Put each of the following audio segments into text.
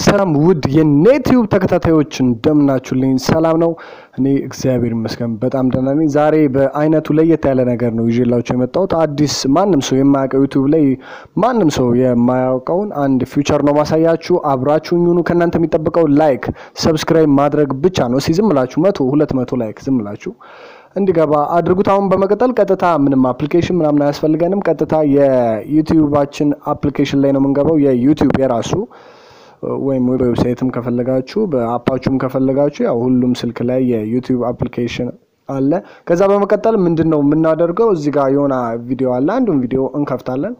ሰላም ውድ የኔቲዩብ ተከታታዮች እንደምናችሁልኝ፣ ሰላም ነው። እኔ እግዚአብሔር ይመስገን በጣም ደህና ነኝ። ዛሬ በአይነቱ ለየት ያለ ነገር ነው ይዤላችሁ የመጣሁት። አዲስ ማንም ሰው የማያውቀው ዩቲዩብ ላይ ማንም ሰው የማያውቀውን አንድ ፊውቸር ነው ማሳያችሁ። አብራችሁኝ ሁኑ። ከእናንተ የሚጠበቀው ላይክ፣ ሰብስክራይብ ማድረግ ብቻ ነው። እስኪ ዝም ብላችሁ መቶ ሁለት መቶ ላይክ ዝም ብላችሁ እንዲገባ አድርጉት። አሁን በመቀጠል ቀጥታ ምንም አፕሊኬሽን ምናምን አያስፈልገንም። ቀጥታ የዩቲዩባችን አፕሊኬሽን ላይ ነው የምንገባው። የዩቲዩብ የራሱ ወይም ዌብሳይትም ከፈለጋችሁ በአፓችሁም ከፈለጋችሁ ያው ሁሉም ስልክ ላይ የዩቲዩብ አፕሊኬሽን አለ። ከዛ በመቀጠል ምንድን ነው የምናደርገው? እዚህ ጋር የሆነ ቪዲዮ አለ። አንዱን ቪዲዮ እንከፍታለን።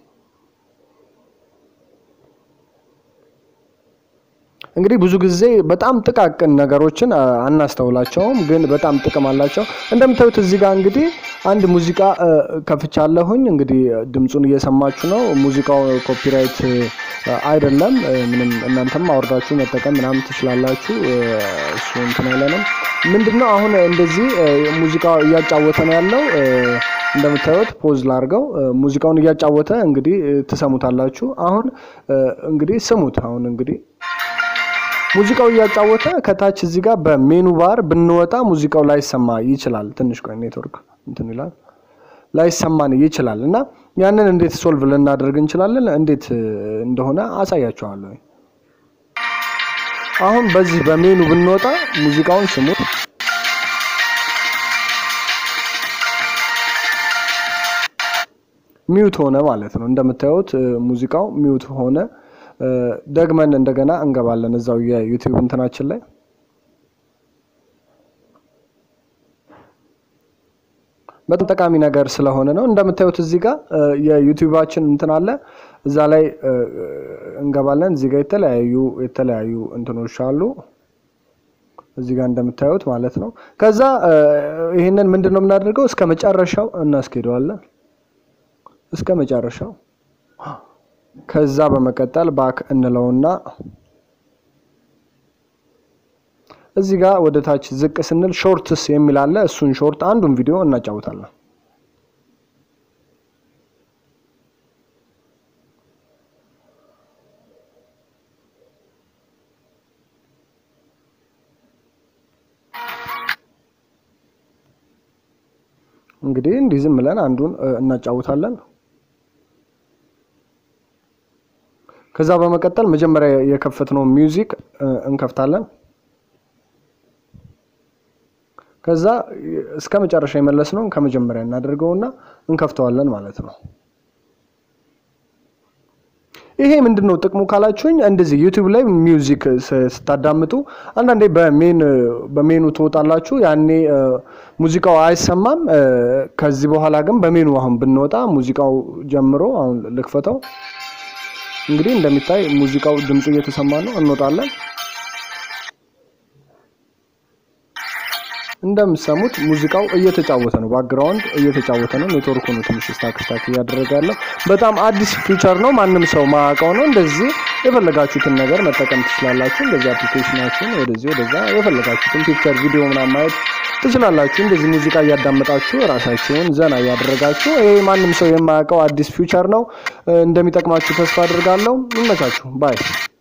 እንግዲህ ብዙ ጊዜ በጣም ጥቃቅን ነገሮችን አናስተውላቸውም፣ ግን በጣም ጥቅም አላቸው። እንደምታዩት እዚህ ጋር እንግዲህ አንድ ሙዚቃ ከፍቻለሁኝ። እንግዲህ ድምፁን እየሰማችሁ ነው። ሙዚቃው ኮፒራይት አይደለም። ምንም እናንተም አውርዳችሁ መጠቀም ምናምን ትችላላችሁ። እሱ እንትን አይለንም። ምንድን ነው አሁን እንደዚህ ሙዚቃው እያጫወተ ነው ያለው። እንደምታዩት ፖዝ ላርገው። ሙዚቃውን እያጫወተ እንግዲህ ትሰሙታላችሁ። አሁን እንግዲህ ስሙት። አሁን እንግዲህ ሙዚቃው እያጫወተ ከታች እዚህ ጋር በሜኑ ባር ብንወጣ ሙዚቃው ላይሰማ ይችላል። ትንሽ ቆይ ኔትወርክ እንትን ይላል ላይሰማን ይችላል። እና ያንን እንዴት ሶልቭ ልናደርግ እንችላለን? እንዴት እንደሆነ አሳያችኋለሁ። አሁን በዚህ በሜኑ ብንወጣ ሙዚቃውን ስሙት። ሚውት ሆነ ማለት ነው። እንደምታዩት ሙዚቃው ሚውት ሆነ። ደግመን እንደገና እንገባለን እዛው የዩቲዩብ እንትናችን ላይ በጣም ጠቃሚ ነገር ስለሆነ ነው። እንደምታዩት እዚህ ጋር የዩቲዩባችን እንትን አለ። እዛ ላይ እንገባለን። እዚህ ጋር የተለያዩ የተለያዩ እንትኖች አሉ እዚህ ጋር እንደምታዩት ማለት ነው። ከዛ ይህንን ምንድን ነው የምናደርገው እስከ መጨረሻው እናስኬደዋለን እስከ መጨረሻው ከዛ በመቀጠል ባክ እንለውና እዚህ ጋር ወደ ታች ዝቅ ስንል ሾርትስ የሚል አለ። እሱን ሾርት አንዱን ቪዲዮ እናጫውታለን። እንግዲህ እንዲህ ዝም ብለን አንዱን እናጫውታለን። ከዛ በመቀጠል መጀመሪያ የከፈትነው ሚውዚክ እንከፍታለን። ከዛ እስከ መጨረሻ የመለስነውን ከመጀመሪያ እናደርገውና እንከፍተዋለን ማለት ነው። ይሄ ምንድን ነው ጥቅሙ ካላችሁኝ፣ እንደዚህ ዩቲዩብ ላይ ሚውዚክ ስታዳምጡ አንዳንዴ በሜኑ ትወጣላችሁ። ያኔ ሙዚቃው አይሰማም። ከዚህ በኋላ ግን በሜኑ አሁን ብንወጣ ሙዚቃው ጀምሮ አሁን ልክፈተው እንግዲህ እንደሚታይ ሙዚቃው ድምፁ እየተሰማ ነው። እንወጣለን። እንደምሰሙት ሙዚቃው እየተጫወተ ነው፣ ባክግራውንድ እየተጫወተ ነው። ኔትወርኩ ነው ትንሽ ስታክ ስታክ እያደረገ ያለው። በጣም አዲስ ፊቸር ነው፣ ማንም ሰው ማያውቀው ነው። እንደዚህ የፈለጋችሁትን ነገር መጠቀም ትችላላችሁ። እንደዚህ አፕሊኬሽናችሁን ወደዚህ ወደዛ የፈለጋችሁትን ፒክቸር፣ ቪዲዮ ምናምን ማየት ትችላላችሁ። እንደዚህ ሙዚቃ እያዳመጣችሁ ራሳችሁን ዘና እያደረጋችሁ። ይሄ ማንም ሰው የማያውቀው አዲስ ፊውቸር ነው። እንደሚጠቅማችሁ ተስፋ አድርጋለሁ። ይመቻችሁ። ባይ